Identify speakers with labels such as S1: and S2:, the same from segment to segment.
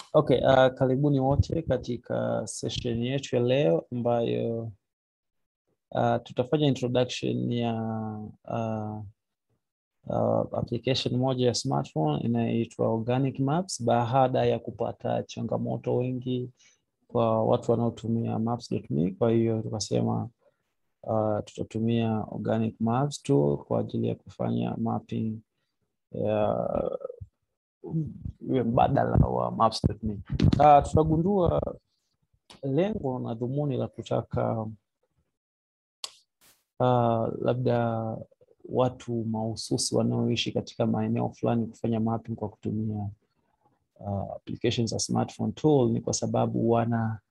S1: Okay, uh, karibuni wote katika session yetu ya leo ambayo uh, tutafanya introduction ya uh, uh, application moja ya smartphone inayoitwa Organic Maps baada ya kupata changamoto wengi kwa watu wanaotumia maps.me. Kwa hiyo tukasema uh, tutatumia Organic Maps tool kwa ajili ya kufanya mapping ya iwe mbadala wa maps.me. Uh, tutagundua lengo na dhumuni la kutaka uh, labda watu mahususi wanaoishi katika maeneo fulani kufanya mapping kwa kutumia uh, applications za smartphone tool ni kwa sababu wana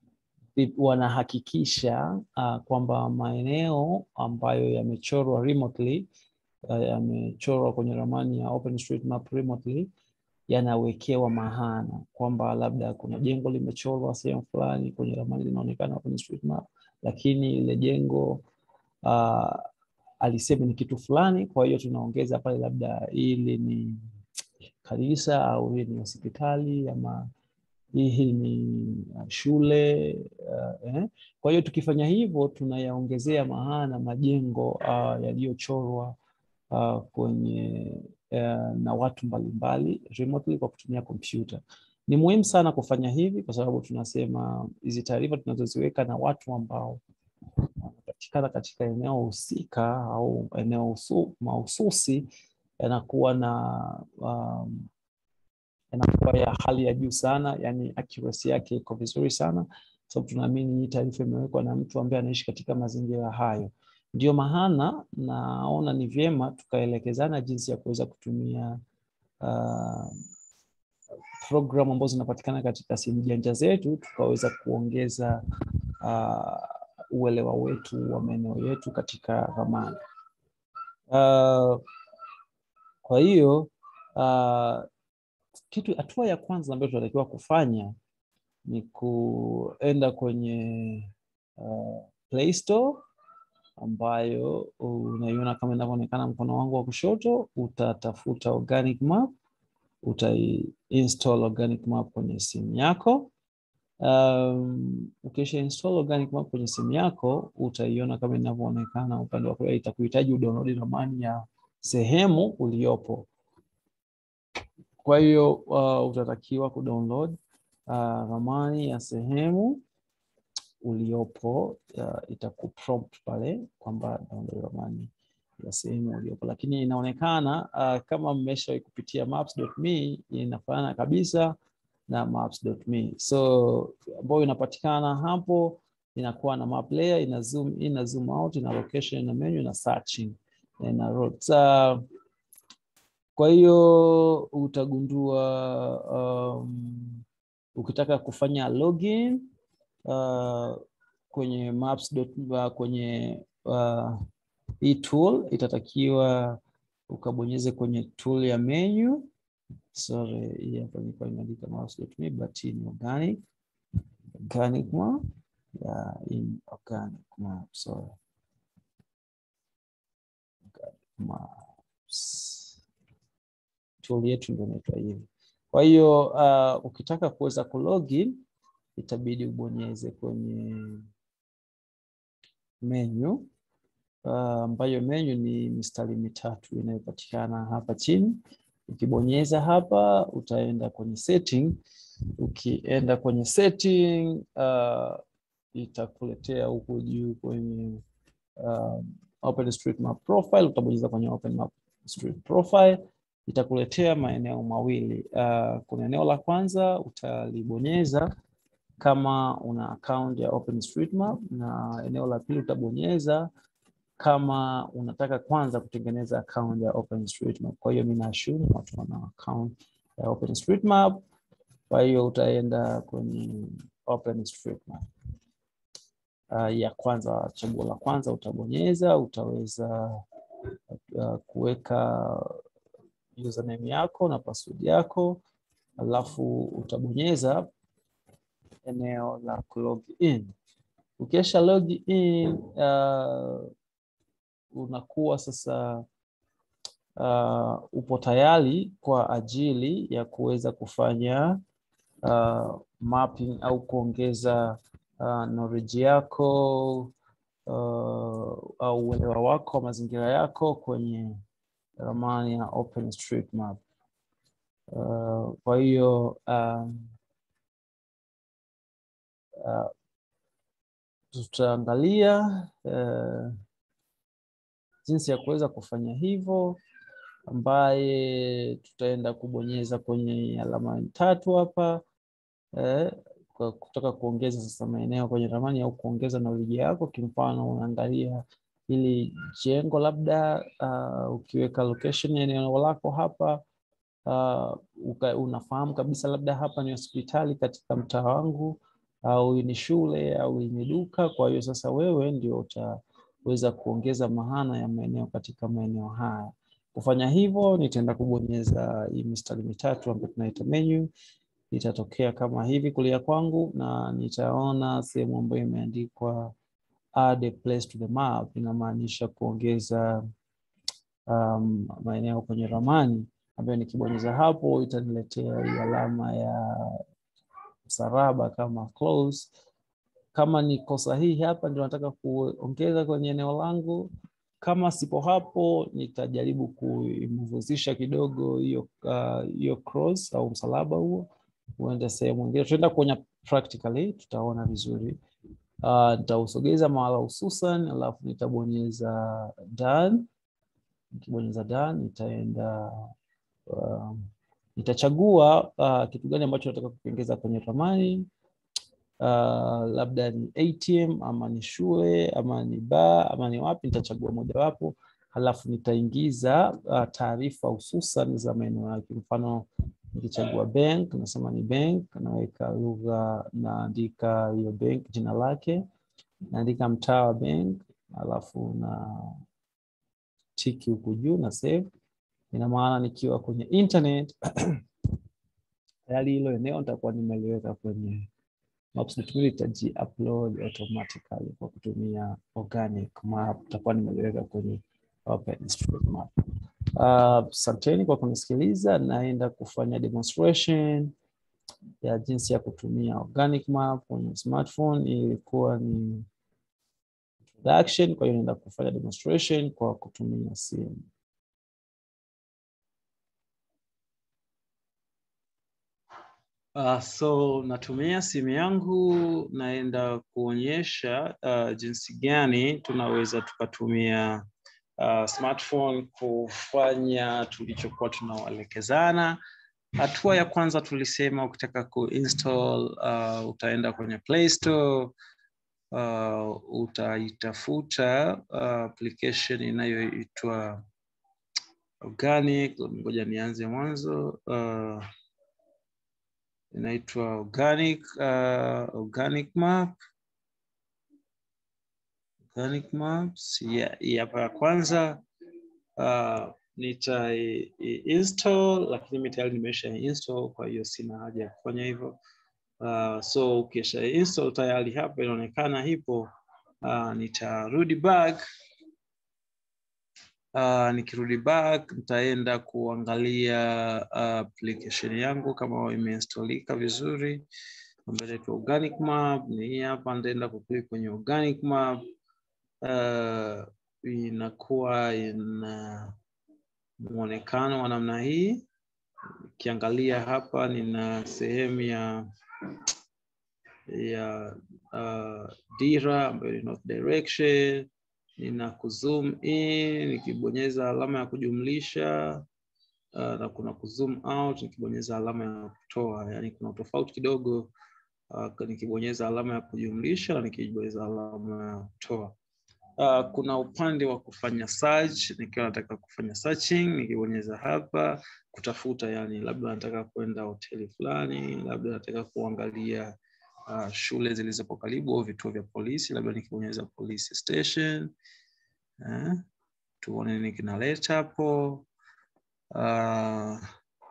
S1: wanahakikisha uh, kwamba maeneo ambayo yamechorwa remotely uh, yamechorwa kwenye ramani ya OpenStreetMap remotely yanawekewa mahana kwamba labda kuna jengo limechorwa sehemu fulani kwenye ramani linaonekana OpenStreetMap, lakini ile jengo uh, alisema ni kitu fulani, kwa hiyo tunaongeza pale labda hili ni kanisa au hii ni hospitali ama hii ni shule uh, eh. Kwa hiyo tukifanya hivyo tunayaongezea maana majengo uh, yaliyochorwa uh, kwenye uh, na watu mbalimbali remotely kwa kutumia kompyuta. Ni muhimu sana kufanya hivi kwa sababu tunasema hizi taarifa tunazoziweka na watu ambao wanapatikana katika eneo husika au eneo mahususi yanakuwa na um, yanakuwa ya hali ya juu sana, yani accuracy yake iko vizuri sana, sababu tunaamini hii taarifa imewekwa na mtu ambaye anaishi katika mazingira hayo. Ndio maana naona ni vyema tukaelekezana jinsi ya kuweza kutumia uh, programu ambazo zinapatikana katika simu janja zetu, tukaweza kuongeza uh, uelewa wetu wa maeneo yetu katika ramani. Uh, kwa hiyo uh, kitu hatua ya kwanza ambayo tunatakiwa kufanya ni kuenda kwenye uh, Play Store ambayo unaiona kama inavyoonekana mkono wangu wa kushoto. Utatafuta Organic Map, utaiinstall Organic Map kwenye simu yako. Um, ukisha install Organic Map kwenye simu yako utaiona kama inavyoonekana upande wa kulia. Itakuhitaji udownload ramani ya sehemu uliyopo. Kwa hiyo uh, utatakiwa kudownload uh, ramani ya sehemu uliopo. Uh, itakuprompt pale kwamba download ramani ya sehemu uliopo, lakini inaonekana uh, kama mmeshawahi kupitia maps.me inafanana kabisa na maps.me, so ambayo inapatikana hapo, inakuwa na map layer, ina zoom in na zoom out, ina location na menu na searching na routes. Uh, kwa hiyo utagundua um, ukitaka kufanya login uh, kwenye maps uh, kwenye uh, hii tool itatakiwa ukabonyeze kwenye tool ya menu. Sorry, hii hapa nilikuwa imeandika maps.me but ni organic organic map yeah, in organic map sorry organic maps tool yetu ndio inaitwa hivi. Kwa hiyo uh, ukitaka kuweza kulogin itabidi ubonyeze kwenye menu ambayo uh, menu ni mistari mitatu inayopatikana hapa chini. Ukibonyeza hapa utaenda kwenye setting. Ukienda kwenye setting uh, itakuletea huku juu kwenye uh, OpenStreetMap profile. Utabonyeza kwenye OpenStreetMap profile itakuletea maeneo mawili. Uh, kuna eneo la kwanza utalibonyeza kama una account ya OpenStreetMap, na eneo la pili utabonyeza kama unataka kwanza kutengeneza account ya OpenStreetMap. Kwa hiyo mimi naashumu watu wana account ya OpenStreetMap, kwa hiyo utaenda kwenye OpenStreetMap. Uh, ya kwanza, chaguo la kwanza utabonyeza, utaweza uh, kuweka username yako na password yako, alafu utabonyeza eneo la log in. Ukisha log in uh, unakuwa sasa uh, upo tayari kwa ajili ya kuweza kufanya uh, mapping au kuongeza uh, knowledge yako uh, au uelewa wako wa mazingira yako kwenye ramani ya OpenStreetMap. Uh, kwa hiyo um, uh, tutaangalia uh, jinsi ya kuweza kufanya hivyo, ambaye tutaenda kubonyeza kwenye alama tatu hapa eh, kwa kutaka kuongeza sasa maeneo kwenye ramani au kuongeza knowledge yako. Kimfano, unaangalia hili jengo labda, uh, ukiweka location ya eneo lako hapa uh, uka, unafahamu kabisa labda hapa ni hospitali katika mtaa wangu au ni shule au ni duka. Kwa hiyo sasa wewe ndio utaweza kuongeza maana ya maeneo katika maeneo haya. Kufanya hivyo, nitaenda kubonyeza hii mistari mitatu ambayo tunaita menu itatokea kama hivi kulia kwangu, na nitaona sehemu ambayo imeandikwa add a place to the map, inamaanisha kuongeza um, maeneo kwenye ramani, ambayo nikibonyeza hapo itaniletea hii alama ya msalaba kama close. Kama niko sahihi hapa ndio nataka kuongeza kwenye eneo langu. Kama sipo hapo, nitajaribu kuimuvuzisha kidogo hiyo hiyo uh, cross au msalaba huo uende sehemu nyingine. Tutaenda kuonya practically, tutaona vizuri. Uh, nitausogeza mahala hususan, alafu nitabonyeza done. Nikibonyeza done, nitaenda uh, nitachagua uh, kitu gani ambacho nataka kukiongeza kwenye ramani uh, labda ni ATM ama ni shule ama ni bar ama ni wapi, nitachagua mojawapo, halafu nitaingiza uh, taarifa hususan za maeneo yake. Mfano nikichagua bank, nasema ni bank, naweka lugha, naandika hiyo bank jina lake, naandika mtaa wa bank, halafu na tiki huku juu na save. Ina maana nikiwa kwenye internet tayari hilo eneo nitakuwa nimeliweka kwenye Maps.me litaji upload automatically kwa kutumia organic map, nitakuwa nimeliweka kwenye OpenStreetMap. Asanteni uh, kwa kunisikiliza. Naenda kufanya demonstration ya jinsi ya kutumia organic map kwenye smartphone. Ilikuwa ni introduction, kwa hiyo naenda kufanya demonstration kwa kutumia simu. Uh, so natumia simu yangu, naenda kuonyesha uh, jinsi gani tunaweza tukatumia uh, smartphone kufanya tulichokuwa tunawaelekezana. Hatua ya kwanza tulisema ukitaka kuinstall uh, utaenda kwenye Play Store uh, utaitafuta uh, application inayoitwa Organic. Ngoja nianze mwanzo uh, inaitwa Organic uh, Organic Map Organic Maps ya yeah, ya kwanza uh, nita install lakini mimi tayari nimesha install, kwa hiyo sina haja ya kufanya hivyo. Uh, so ukisha install tayari hapa inaonekana hipo. Uh, nitarudi back uh, nikirudi back nitaenda kuangalia uh, application yangu kama imeinstallika vizuri, ambayo inaitwa Organic Map. Ni hii hapa, nitaenda kuklik kwenye Organic Map. Uh, inakuwa ina muonekano wa namna hii. Ukiangalia hapa, nina sehemu ya ya uh, dira ambayo ni north direction. Nina kuzoom in nikibonyeza alama ya kujumlisha uh, na kuna kuzoom out nikibonyeza alama ya kutoa, yani kuna tofauti kidogo uh, nikibonyeza alama ya kujumlisha na nikibonyeza alama ya kutoa. Uh, kuna upande wa kufanya search, nikiwa nataka kufanya searching, nikibonyeza hapa kutafuta, yani labda nataka kwenda hoteli fulani, labda nataka kuangalia uh, shule zilizopo karibu au vituo vya polisi, labda nikibonyeza police station eh, tuone nini kinaleta hapo. Uh,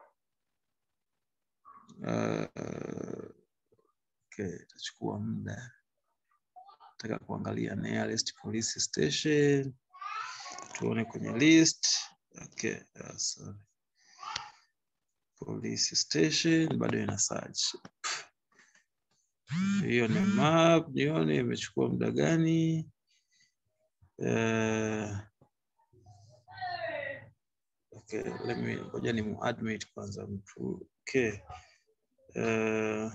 S1: uh, okay, itachukua muda nataka kuangalia nearest police station, tuone kwenye list. Okay, uh, sorry. police station bado ina search hiyo ni map nione imechukua muda gani uh, okay let me ngoja ni muadmit kwanza mtu okay uh,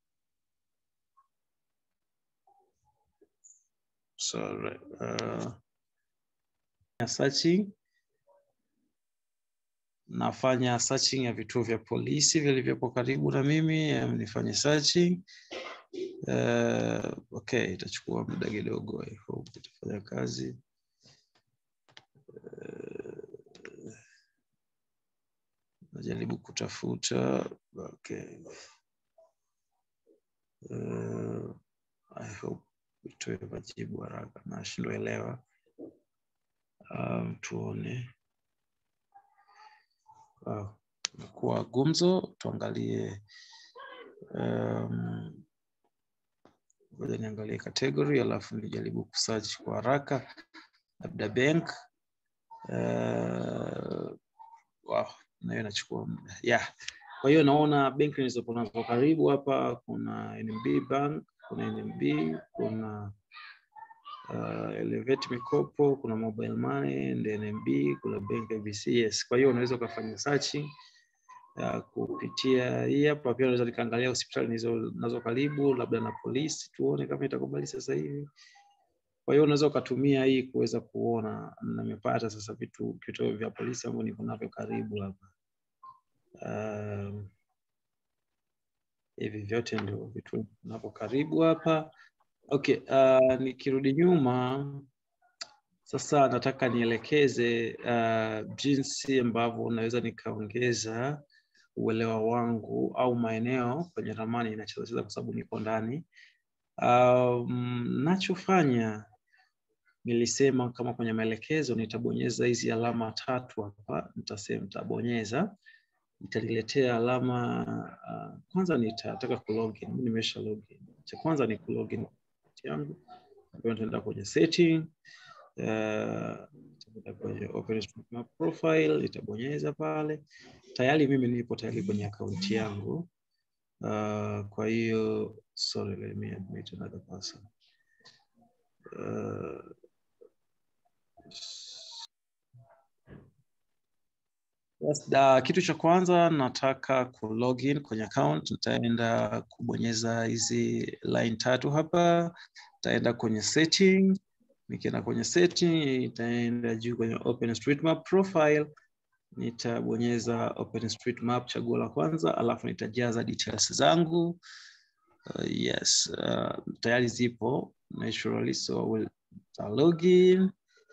S1: sorry uh, searching nafanya searching ya vituo vya polisi vilivyopo karibu na mimi em, nifanye searching uh, okay itachukua muda kidogo i hope itafanya kazi uh, najaribu kutafuta okay uh, i hope itoe majibu haraka nashindwa elewa um, tuone wow. imekuwa gumzo tuangalie um, ngoja niangalie category alafu nijaribu kusearch kwa haraka labda bank uh, wow, nayo inachukua muda yeah. kwa hiyo naona benki nilizopo nazo karibu hapa kuna NMB bank kuna NMB kuna uh, Elevate Mikopo, kuna Mobile Money and NMB, kuna Bank ABC. Yes, kwa hiyo unaweza ukafanya searching uh, kupitia hii hapa. Pia unaweza nikaangalia hospitali nizo nazo karibu, labda na polisi, tuone kama itakubali sasa hivi. Kwa hiyo unaweza ukatumia hii kuweza kuona, na nimepata sasa vitu vituo vya polisi ambavyo niko navyo karibu hapa. Um, hivi vyote ndio vitu navyo karibu hapa. Okay, uh, nikirudi nyuma sasa nataka nielekeze uh, jinsi ambavyo unaweza nikaongeza uelewa wangu au maeneo kwenye ramani inachezacheza kwa sababu niko ndani. Um, nachofanya nilisema kama kwenye maelekezo nitabonyeza hizi alama tatu hapa, nitasema nitabonyeza itaniletea alama uh, kwanza nitataka kulogin. Mimi nimesha login. Cha kwanza ni kulogin yangu ambayo nitaenda kwenye setting uh, nitaenda kwenye OpenStreetMap profile itabonyeza pale. Tayari mimi nipo tayari kwenye akaunti yangu uh, kwa hiyo sorry, let me admit another person uh, Yes, da, kitu cha kwanza nataka ku login kwenye account, nitaenda kubonyeza hizi line tatu hapa, nitaenda kwenye setting. Nikienda kwenye setting, nitaenda juu kwenye OpenStreetMap profile, nitabonyeza OpenStreetMap chaguo la kwanza, alafu nitajaza details zangu. Uh, yes, uh, tayari zipo naturally, so I will login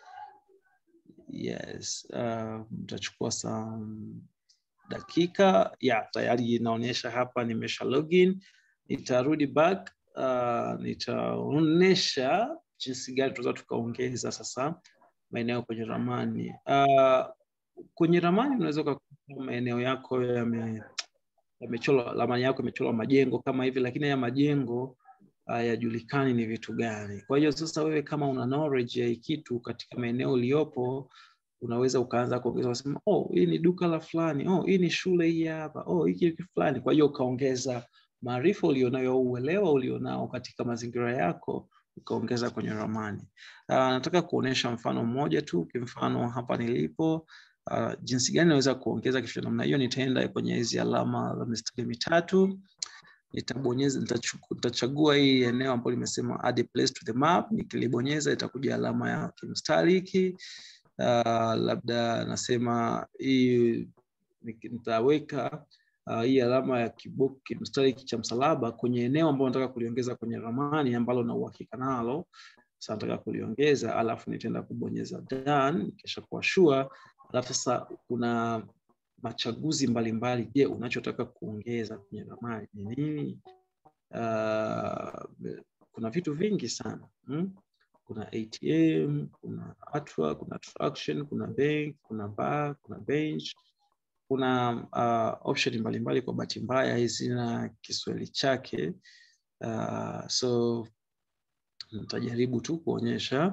S1: Yes, uh, mtachukua some dakika ya tayari inaonyesha hapa nimesha login. Nitarudi back uh, nitaonyesha jinsi gani tunaweza tukaongeza sasa maeneo kwenye ramani. Uh, kwenye ramani unaweza ukakuta maeneo yako yame yamechorwa, ramani yako imechorwa majengo kama hivi, lakini haya majengo hayajulikani ni vitu gani. Kwa hiyo sasa wewe kama una knowledge ya hii kitu katika maeneo uliopo, unaweza ukaanza kuongeza kusema, oh, hii ni duka la fulani, oh, hii ni shule hii hapa, oh, hiki kitu fulani. Kwa hiyo ukaongeza maarifa ulionayo au uelewa ulionao katika mazingira yako ukaongeza kwenye ramani. Uh, nataka kuonesha mfano mmoja tu, kimfano hapa nilipo uh, jinsi gani naweza kuongeza kitu cha namna hiyo. Nitaenda kwenye hizi alama za mistari mitatu nitabonyeza nitachagua hii eneo ambalo limesema add a place to the map. Nikilibonyeza itakuja alama ya kimstari hiki. Uh, labda nasema hii nitaweka uh, hii alama ya kiboki kimstari hiki cha msalaba kwenye eneo ambalo nataka kuliongeza kwenye ramani ambalo na uhakika nalo. Sasa nataka kuliongeza, alafu nitaenda kubonyeza done, kisha kuwa sure, alafu sasa kuna machaguzi mbalimbali. Je, unachotaka kuongeza kwenye ramani ni nini? Uh, kuna vitu vingi sana hmm? Kuna ATM, kuna atwa, kuna attraction, kuna bank, kuna bar, kuna bench, kuna uh, option mbalimbali. Kwa bahati mbaya hazina Kiswahili chake uh, so nitajaribu tu kuonyesha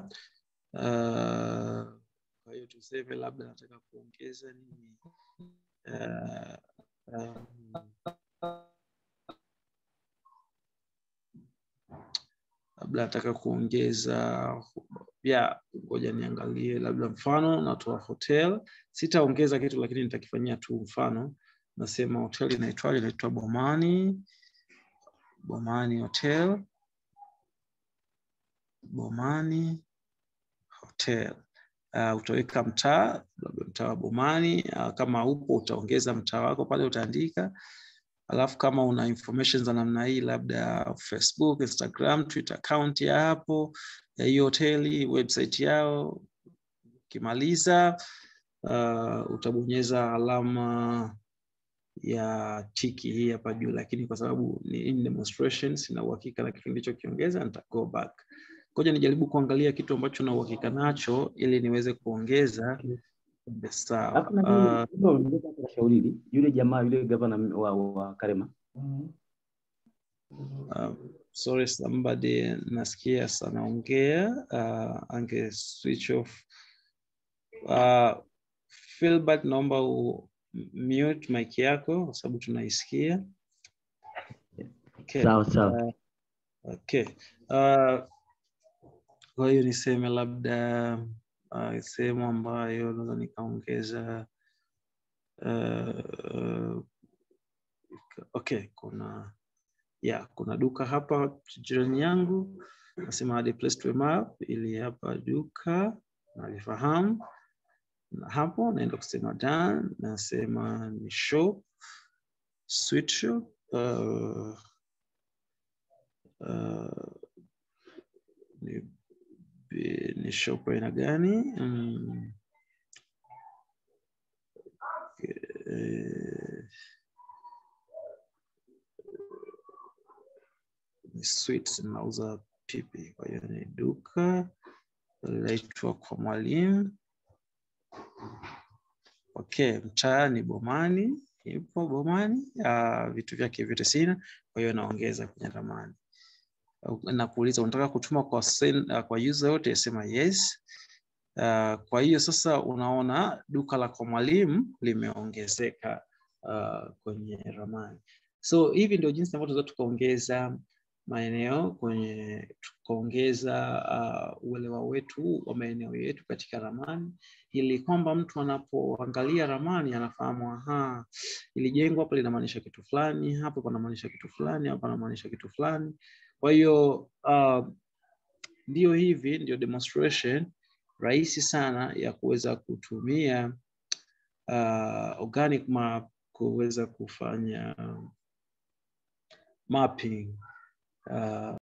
S1: uh, kwa hiyo tuseme labda nataka kuongeza nini Uh, um, labda nataka kuongeza ya ngoja niangalie labda mfano natoa hotel sitaongeza kitu lakini nitakifanyia tu mfano nasema hotel inaitwaje inaitwa bomani bomani hotel bomani hotel uh, utaweka mtaa labda mtaa wa bomani uh, kama upo utaongeza mtaa wako pale utaandika alafu kama una information za namna hii labda facebook instagram twitter account ya hapo ya hiyo hoteli website yao ukimaliza uh, utabonyeza alama ya tiki hii hapa juu lakini kwa sababu ni in demonstration sina uhakika na kitu nilichokiongeza nita go back ngoja nijaribu kuangalia kitu ambacho na uhakika nacho ili niweze kuongeza sawa
S2: Alafu na
S1: uh,
S2: mimi uh, ongeza hata shauri hili. Yule jamaa yule gavana wa, wa Karema
S1: Uh, sorry somebody nasikia anaongea uh, ange switch off uh, Philbert naomba u mute mic yako kwa sababu tunaisikia okay.
S2: sawa sawa.
S1: Okay. Uh, kwa hiyo niseme labda uh, sehemu ambayo naweza nikaongeza uh, okay, kuna ya kuna duka hapa jirani yangu, nasema add a place to a map, ili hapa duka nalifahamu, na hapo naenda kusema done, nasema ni shop, sweet shop uh, uh, ni, ni shop aina gani? Mm, eh, ni sweets nauza pipi, kwa hiyo ni duka laitwa kwa mwalimu. Okay, mtaa ni Bomani, ipo Bomani. Uh, vitu vyake vyote sina, kwa hiyo naongeza kwenye ramani na kuuliza unataka kutuma kwa sen, uh, kwa user yote, sema yes. Uh, kwa hiyo sasa unaona duka la kwa mwalimu limeongezeka uh, kwenye ramani. So hivi ndio jinsi ambavyo tunaweza tukaongeza maeneo kwenye tukaongeza uh, uelewa wetu wa maeneo yetu katika ramani, ili kwamba mtu anapoangalia ramani anafahamu, aha, ili jengo hapa linamaanisha kitu fulani, hapo panamaanisha kitu fulani, hapa panamaanisha kitu fulani. Kwa hiyo uh, ndio hivi ndio demonstration rahisi sana ya kuweza kutumia uh, organic map kuweza kufanya mapping uh,